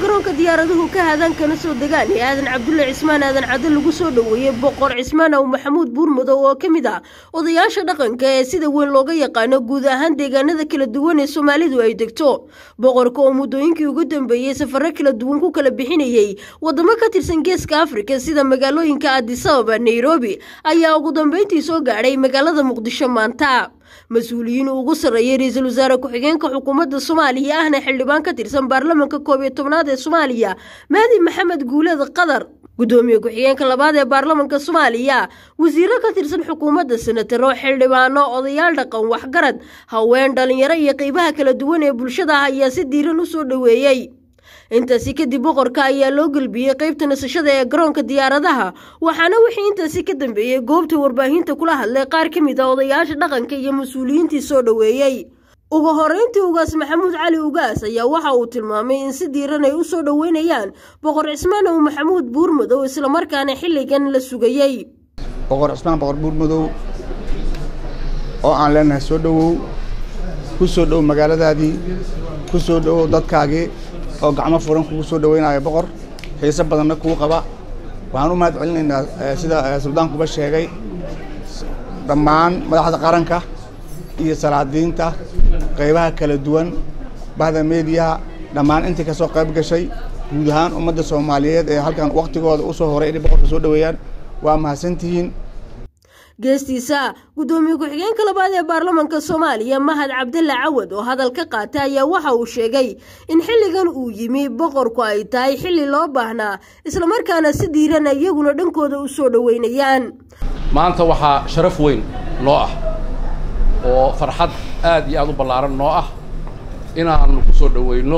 garoonka diyaaraduhu ka haadaan kana soo degaan ee aadan cabdulle cismaan aadan cadde lagu soo dhoweeyey boqor cismaan aw maxamuud buurmadow oo ka mid ah odayaasha dhaqanka ee sida weyn looga yaqaano guud ahaan deegaanada kala duwan ee soomaalidu ay degto boqorka oo muddooyinkii ugu dambeeyey safaro kala duwan ku kala bixinayey wadamo ka tirsan geeska afrika sida magaalooyinka adisababa nairobi ayaa ugu dambeyntii soo gaadhay magaalada muqdisho maanta mas-uuliyiin ugu sarreeyay ra-iisul wasaare ku-xigeenka xukuumadda soomaaliya ahna xildhibaan ka tirsan baarlamanka koob iyo tobnaad ee soomaaliya mahdi maxamed guuleed qadar gudoomiye ku-xigeenka labaad ee baarlamanka soomaaliya wasiiro ka tirsan xukuumadda senataro xildhibaano odayaal dhaqan waxgarad haween dhalinyaro iyo qeybaha kala duwan ee bulshada ah ayaa si diiran u soo dhoweeyey intaasi kadib boqorka ayaa loo gelbiyey qeybta nasashada ee garoonka diyaaradaha waxaana wixii intaasi ka dambeeyey goobta warbaahinta kula hadlay qaar ka mid a odayaasha dhaqanka iyo mas-uuliyiintii soo dhoweeyey ugu horeyntii ugaas maxamuud cali ugaas ayaa waxa uu tilmaamay in si diiran ay u soo dhoweynayaan boqor cismaan ow maxamuud buurmadow islamarkaana xilligan la sugayey boqor cismaan boqor buurmadow oo aan leenahay soo dhowow ku soo dhowow magaaladaadii ku soo dhowow dadkaagii oo gacmo furan kugu soo dhaweynayo boqor xiise badanna kuu qaba waxaan u mahad celinaynaa sida suldaankuba sheegay dhammaan madaxda qaranka iyo salaadiinta qaybaha kala duwan bahda meediyaha dhammaan intii ka soo qayb gashay guud ahaan ummadda soomaaliyeed ee halkan waktigooda u soo horay inay boqorka soo dhoweeyaan waa mahadsantihiin geestiisa guddoomiye ku-xigeenka labaad ee baarlamanka soomaaliya mahad cabdalla cawad oo hadal ka qaatay ayaa waxa uu sheegay in xilligan uu yimi boqorku ay tahay xilli loo baahnaa islamarkaana si diiran iyaguna dhankooda u soo dhoweynayaan maanta waxaa sharaf weyn noo ah oo farxad aad iyo aad u ballaaran noo ah inaannu ku soo dhoweyno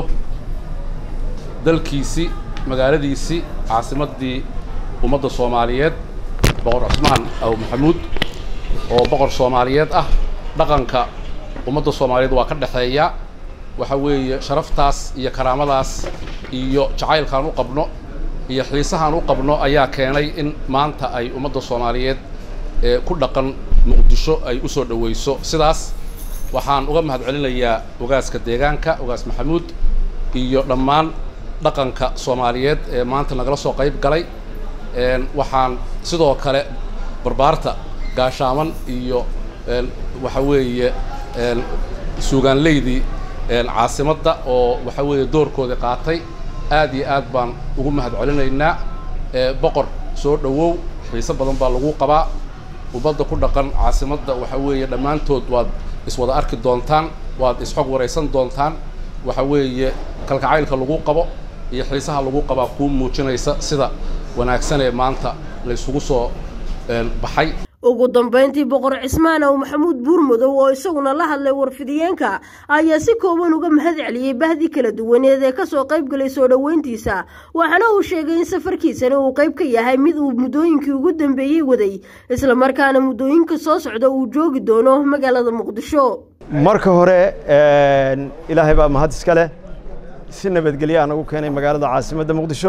dalkiisii magaaladiisii caasimaddii ummadda soomaaliyeed boqor cusmaan aw maxamuud oo boqor soomaaliyeed ah dhaqanka ummadda soomaaliyeed waa ka dhexeeya waxa weeye sharaftaas iyo karaamadaas iyo jacaylkaan u qabno iyo xiisahaan u qabno ayaa keenay in maanta ay ummadda soomaaliyeed ee ku dhaqan muqdisho ay u soo dhoweyso sidaas waxaan uga mahad celinayaa ogaaska deegaanka ogaas maxamuud iyo dhammaan dhaqanka soomaaliyeed ee maanta nagala soo qayb galay waxaan sidoo kale barbaarta gaashaaman iyo waxa weeye suugaanleydii caasimadda oo waxa weeye doorkoodii qaatay aad iyo aad baan ugu mahad celinaynaa boqor soo dhowow xiise badan baa lagu qabaa ummadda ku dhaqan caasimadda waxa weeye dhammaantood waad iswada arki doontaan waad isxog waraysan doontaan waxa weeye kalkacaylka lagu qabo iyo xiisaha lagu qabaa kuu muujinaysa sida wanaagsan ee maanta la isugu soo baxay ugu dambeyntii boqor cismaan ow maxamuud buurmadow oo isaguna la hadlay warfidiyeenka ayaa si kooban uga mahad celiyey bahdii kala duwaneed ee kasoo qayb galay soo dhoweyntiisa waxaana uu sheegay in safarkiisani uu qayb ka yahay mid uu muddooyinkii ugu dambeeyey waday islamarkaana muddooyinka soo socda uu joogi doono magaalada muqdisho marka hore ilaahay baa mahad iska leh si nabadgelye aan ugu keenay magaalada caasimadda muqdisho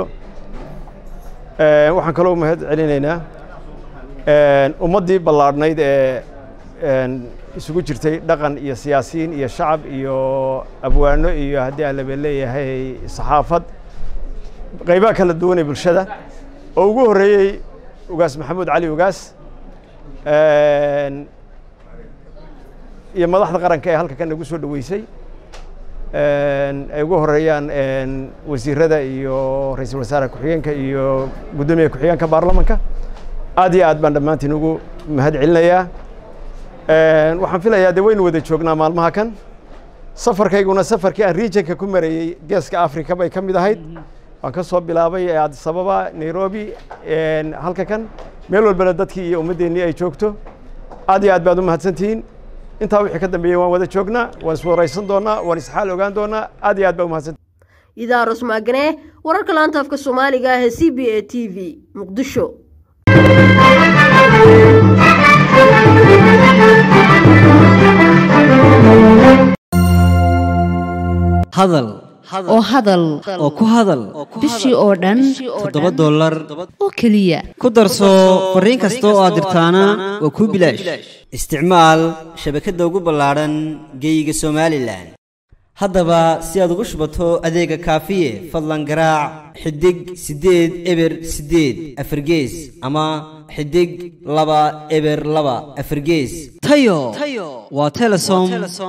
waxaan kaloo mahad celinaynaa ummaddii ballaadhnayd ee isugu jirtay dhaqan iyo siyaasiyiin iyo shacab iyo abwaano iyo haddii aan laba leeyahay saxaafad qaybaha kala duwan ee bulshada oo ugu horreeyey ugaas maxamuud cali ugaas iyo madaxda qaranka ee halka kan nagu soo dhoweysay ay ugu horeeyaan wasiirada iyo ra-iisul wasaare ku-xigeenka iyo guddoomiye ku-xigeenka baarlamanka aad iyo aad baan dhammaantiin ugu mahad celinayaa waxaan filayaa dee waynu wada joognaa maalmaha kan safarkayguna safarkii aan regionka ku marayey geeska africa bay ka mid ahayd waan ka soo bilaabay addis ababa nairobi halka kan meel walbana dadkii iyo ummaddeennii ay joogto aad iyo aad baad u mahadsantihiin intaa wixii ka dambeeyey waan wada joognaa waan iswaraysan doonaa waan isxaal ogaan doonaa aad iyo aad baa umahadsan idaarus maagane wararka laanta afka soomaaliga ah ee c b a t v muqdisho hadal oo hadal oo ku hadal bishii oo dhan toddoba dollar oo keliya ku darso fariin kasta oo aad dirtaana waa kuu bilaash isticmaal shabakadda ugu ballaadhan geeyiga somalilan haddaba si aad ugu shubato adeega kaafiye fadlan garaac xidig siddeed eber siddeed afargees ama xidig laba eber laba afargees tayo waa telesom